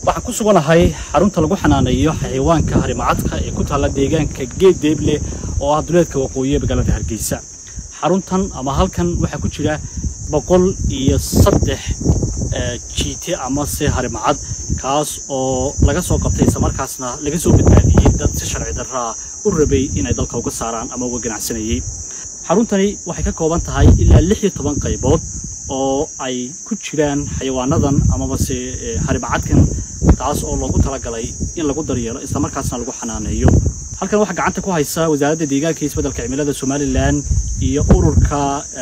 waxaan ku suganahay xarunta lagu xanaaneeyo xayawaanka harimacadka ee ku taalla deegaanka geed deeble oo ah duleedka waqooyi ee magaalada hargeysa xaruntan ama halkan waxaa ku jira boqol iyo saddex jiite amase harimacad kaas oo laga soo qabtay islamarkaasna laga soo badbaadiyey dad si sharci darraa u rabay inay dalka uga saaraan ama uga ganacsanayey xaruntani waxay ka kooban tahay ilaa lix iyo toban qaybood oo ay ku jiraan xayawaanadan amabase harimacadkan taas oo loogu talagalay in lagu daryeelo islamarkaasna lagu xanaaneeyo halkan waxaa gacanta ku haysa wasaaradda deegaanka iyo isbeddelka cimilada somalilan iyo ururka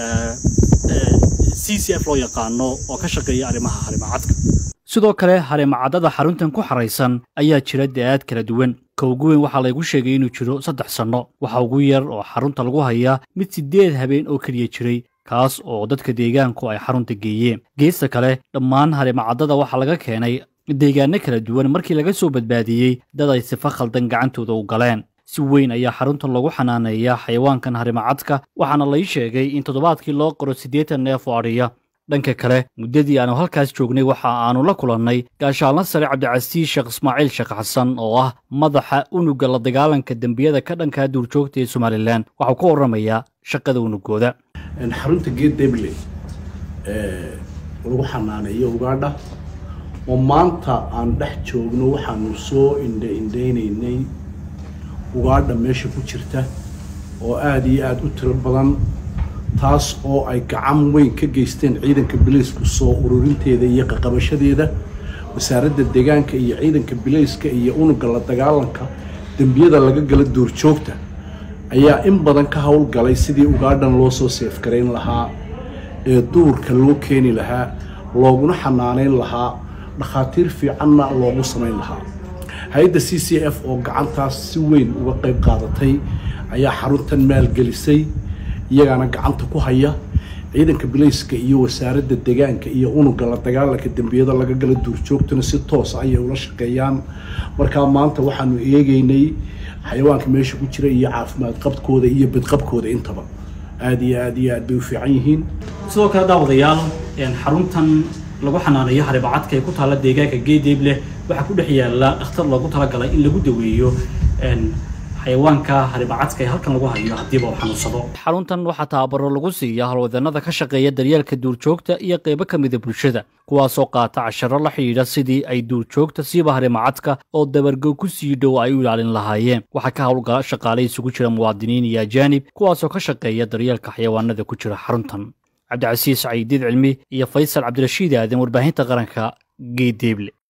c c f loo yaqaano oo ka shaqeeya arrimaha harimacadka sidoo kale harimacadada xaruntan ku xaraysan ayaa jira da-aad kala duwan ka ugu weyn waxaa laygu sheegay inuu jiro saddex sanno waxa ugu yar oo xarunta lagu hayaa mid siddeed habeen oo keliya jiray kaas oo dadka deegaanku ay xarunta geeyeen geesta kale dhammaan harimacadada waxaa laga keenay deegaano kala duwan markii laga soo badbaadiyey dad ay sifa khaldan gacantooda u galeen si weyn ayaa xaruntan lagu xanaaneeyaa xayawaankan harimacadka waxaana lai sheegay in toddobaadkii loo qoro siddeetan neef oo adhiya dhanka kale muddadii aanu halkaas joognay waxa aanu la kulannay gaashaalna sare cabdicasiis sheekh ismaaciil sheekh xasan oo ah madaxa unugga la dagaalanka dembiyada ka dhankaa duurjoogta ee somalilan waxau ka warramayaa shaqada unugooda xarunta geed deble lagu xanaaneeyo ugaadha oo maanta aan dhex joogno waxaanu soo indha indhaynaynay ugaadha meesha ku jirta oo aada iyo aada u tiro badan taas oo ay gacan weyn ka geysteen ciidanka bilaysku soo ururinteeda iyo qaqabashadeeda wasaaradda deegaanka iyo ciidanka bilayska iyo unugga la dagaalanka dembiyada laga gala duurjoogta ayaa in badan ka howlgalay sidii ugaadhan loo soo seefgarayn lahaa ee duurka loo keeni lahaa looguna xanaaneyn lahaa dhakhaatiir fiicanna loogu samayn lahaa hay-adda c c f oo gacantaas si weyn uga qayb qaadatay ayaa xaruntan maalgelisay iyagaana gacanta ku haya ciidanka bilayska iyo wasaaradda deegaanka iyo unugga la dagaalanka dembiyada laga gala duurjoogtuna si toosa ayay ula shaqeeyaan markaa maanta waxaanu eegaynay xayawaanka meesha ku jira iyo caafimaad qabkooda iyo badqabkooda intaba aada iyo aada iyo aad bay u fiican yihiin sidoo kale daawadayaal xaruntan lagu xanaaneeyo harimacadka ee ku taalla deegaanka geedeeble waxaa ku dhex yaalla dhakhtar loogu talagalay in lagu daweeyo xayawaanka harimacadka ee halkan lagu hayo haddiiba uu xanuunsado xaruntan waxaa tababaro lagu siiya howlwadanada ka shaqeeya daryeelka duurjoogta iyo qaybo ka mida bulshada kuwaasoo qaata casharo la xidhiidha sidii ay duurjoogta siiba harimacadka oo dabargo ku sii dhow ay u ilaalin lahaayeen waxaa ka howlgala shaqaale isugu jira muwaadiniin iyo ajaanib kuwaasoo ka shaqeeya daryeelka xayawaanada ku jira xaruntan cabdicasiis cayidiid cilmi iyo faysal cabdirashiid aadan warbaahinta qaranka geedeeble